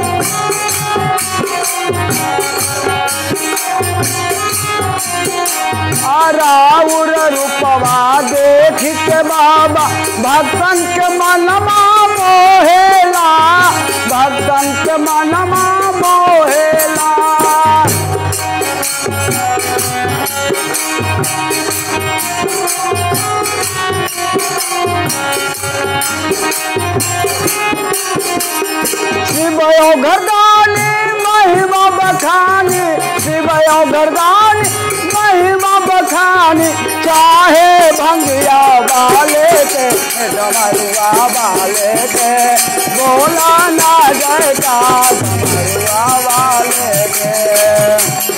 राउर रूपवा देख के बाबा भक्तन के मनमा मोहेला भक्तन के मनमा मोहेला शिवयो घरदानी महिमा बखानी शिवयो घरदानी महिमा बखानी चाहे भंगिया वाले के डमरुआ वाले के बोला ना जयका डमरुआ वाले के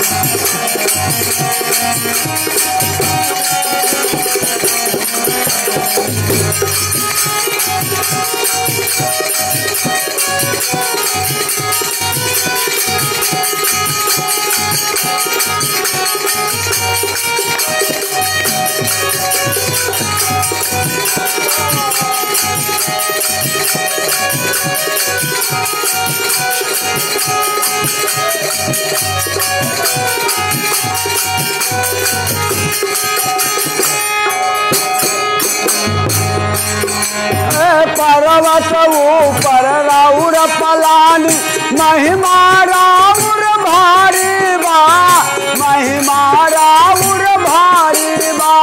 पर्वत ऊपर राउर पलानी महिमा राउर भारी बा महिमा राउर भारी बा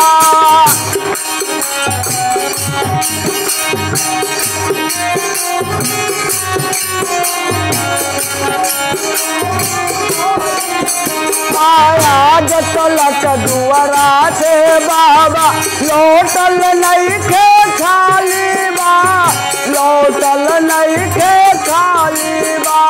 आया जतलक दुआरा से बाबा लौटल नहीं के खाली बा लौटल नहीं के खाली बा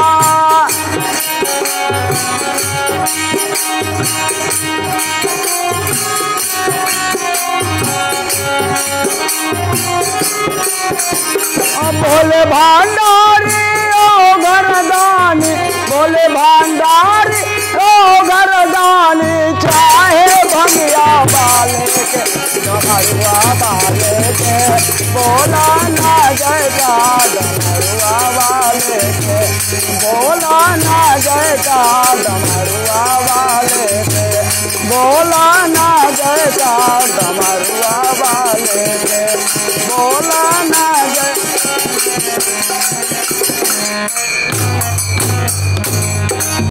बोले भांडारी ओ घरदानी बोले भांडारी ओ घरदानी चाहे भंगिया बाले के डमरुआ बाले के बोला ना जयगा डमरुआ वाले के बोला ना जयगा डमरुआ वाले के बोला ना जयगा डमरुआ वाले के बोला ना जय